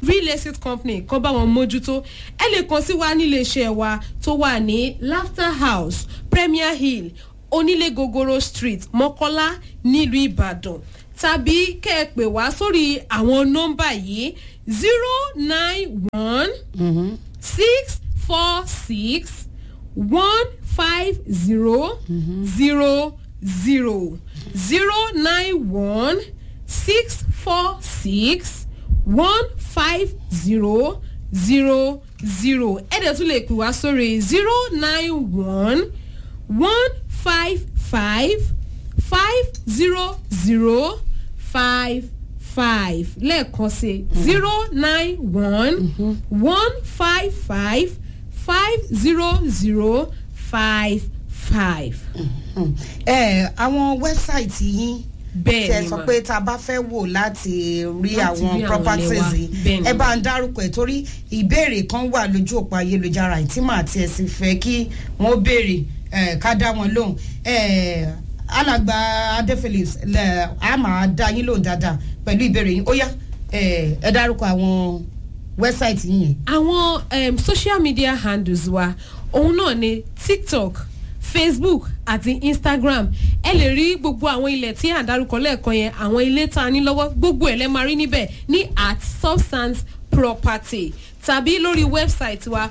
real estate company kan bá wọn mójútó ẹ lè kàn sí wa nílé iṣẹ́ wa tó wà ní laughter house premier hill onílé gogoro street mọ́kọ́lá nílùú ìbàdàn tàbí kẹ́ ẹ pè wá sórí àwọn nọ́mbà yìí zero nine one six four six one five zero zero zero zero nine one six four six one five zero zero zero ẹ dẹ̀ tún lè pè wá sórí zero nine one one five five five zero zero five five lẹ́ẹ̀kan sí zero nine one one five five five zero zero five five. ẹ àwọn wẹ́bsáìtì yín Bẹ́ẹ̀ tẹ ni sọ mà. pé tá a bá fẹ́ wò láti rí Láti àwọn rí àwọn properties ilé wa. yìí Bẹ́ẹ̀ ni ẹ mà. bá ń dárúkọ ẹ̀ torí ìbéèrè kan wà lójú òpó ayélujára yìí tí màá tiẹ̀ sì fẹ́ kí wọ́n béèrè ẹ̀, ká dá wọn lóhùn ẹ̀, alàgbà adé phillips lẹ̀, a máa dá yín lóhùn dáadáa pẹ̀lú ìbéèrè yín ó yá ẹ̀, ẹ dárúkọ àwọn wẹ́bsáìtì yín yẹn. àwọn um, social media handles wa òun náà ni tiktok facebook àti instagram ẹ lè rí gbogbo àwọn ilẹ̀ tí à ń darúkọ lẹ́ẹ̀kan yẹn àwọn ilé tá a ní lọ́wọ́ gbogbo ẹ̀ lẹ́ máa rí níbẹ̀ ní at substance property tàbí lórí wẹ́bsáìtì wa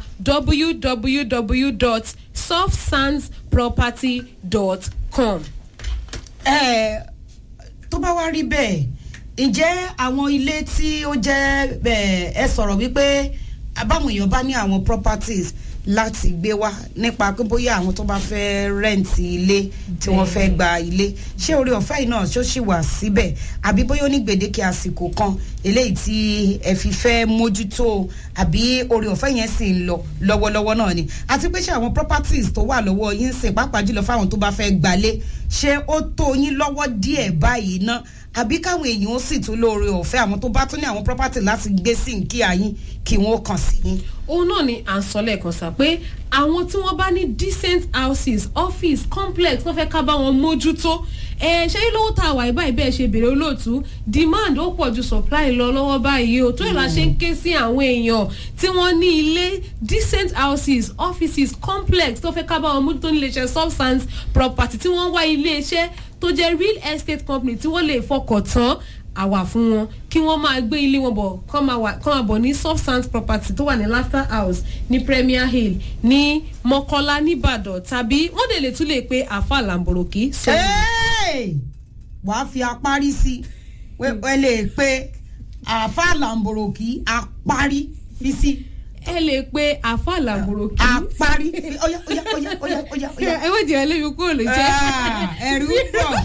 www.softsandsproperty.com. ẹ tó bá wá rí bẹ́ẹ̀ ǹjẹ́ àwọn ilé tí ó jẹ́ ẹ ẹ sọ̀rọ̀ wípé abáwọn èèyàn bá ní àwọn properties láti gbé wá nípa pé bóyá àwọn tó bá fẹ́ rẹ́ǹtì ilé tí wọ́n fẹ́ gba ilé ṣé orí ọ̀fẹ́ yìí náà ṣó sì wà síbẹ̀ àbí bóyá ó ní gbèdéke àsìkò kan eléyìí tí ẹ fi fẹ́ mójútó àbí orí ọ̀fẹ́ yẹn sì ń lọ lọ́wọ́lọ́wọ́ náà ni àti pé ṣé àwọn properties tó wà lọ́wọ́ yín ń sìn pàápàá jùlọ fáwọn tó bá fẹ́ gbalé ṣé ó tó yín lọ́wọ́ díẹ̀ báyìí ná àbí káwọn èèyàn ó sì tún lóore ọ̀fẹ́ àwọn tó bá tún ní àwọn property láti gbé sí nkí àyín kí wọ́n kàn sí yín. òun náà ni à ń sọ lẹ́ẹ̀kan sá pé àwọn tí wọ́n bá ní decent houses office complex wọ́n fẹ́ ká bá wọn mójútó ẹ ṣé lówó tá a wà yìí báyìí bẹ́ẹ̀ ṣe bèrè olóòtú demand ó pọ̀ ju supply lọ lọ́wọ́ báyìí o tó ìlà ṣe ń ké sí àwọn èèyàn tí wọ́n ní ilé decent houses offices complex tó fẹ́ ká bá wọn mójútó nílé iṣẹ́ substance property tí wọ́n wá ilé iṣẹ́ tó jẹ́ real estate company tí wọ́n lè fọkàn tán àwà fún wọn kí wọ́n máa gbé ilé wọn bọ̀ kọ́ máa wà- kọ́ máa bọ̀ ní substance property tó wà ní laughter house ní premier hill ní mọ́kọ́lá nìbàdàn tàbí wọ́n dẹ̀ lè tún lè pe àfa làǹbòròkì sọ Hey! wàá fi apárí sí i ẹ lè pe àáfà làǹbòròkì apárí fi sí ẹ lè pe àfa làǹbòròkì apárí fi óyá óyá óyá óyá óyá óyá. ẹ wọ́n jẹ́ ẹlẹ́mi kúrò lè jẹ́ Ah, ẹ̀rù pọ̀.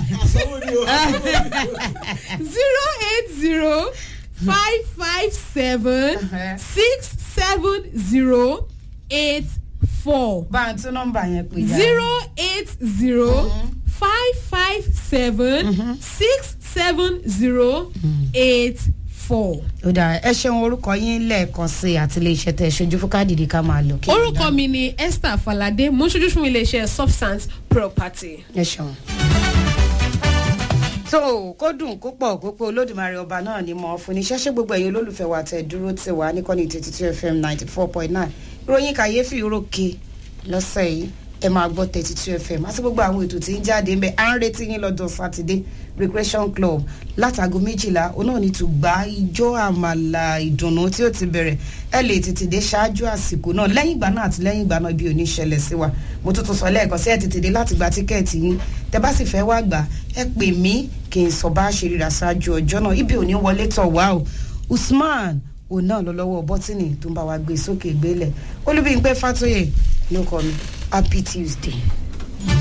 zero eight zero five five seven Uh-huh. six seven zero eight four. bá a tún nọ́mbà yẹn pè já. zero eight zero five five seven six seven zero eight four. ó dáa ẹ ṣeun orúkọ yín lẹ́ẹ̀kan sí àti iléeṣẹ́ tẹ ṣojú fún káàdì ká máa lò. kí orúkọ mi ni esther falade mo ń ṣojú fún iléeṣẹ́ substance property. ẹ ṣeun. tó kó dùn kó pọ̀ kó pé olódùmarè ọba náà ni mo fún ní ṣẹ́ṣẹ́ gbogbo ẹ̀yin olólùfẹ́ wa tẹ̀ dúró tì wá níkànnì twenty two fm ninety four point nine ìròyìn kàyéfì rókè lọ́sẹ̀ yìí ẹ máa gbọ́ thirty two fm àti gbogbo àwọn ètò tí ń jáde ń bẹ à ń retí yín lọ́jọ́ sátidé recreation club látago méjìlá òun náà ní tùgbà ijó àmàlà ìdùnnú tí ó ti bẹ̀rẹ̀ ẹ lè tètè dé ṣáájú àsìkò náà lẹ́yìn ìgbà náà àti lẹ́yìn ìgbà náà ibi ò ní ṣẹlẹ̀ sí wa mo tún tún sọ lẹ́ẹ̀kan sí ẹ tètè dé láti gba tíkẹ́ẹ̀tì yín tẹ bá sì fẹ́ wá gbà ẹ pè mí kí n sọ bá a ṣe ríra ṣáájú ọjọ́ náà ibi ò ní wọlé tọ̀ wá o usman òun náà lọ lọ́wọ́ bọ́tìnì tó ń bá wa gbé sókè gbélẹ̀ olúbíyìnpẹ́ fàtóyè ló kọ́ mi happy tuesday.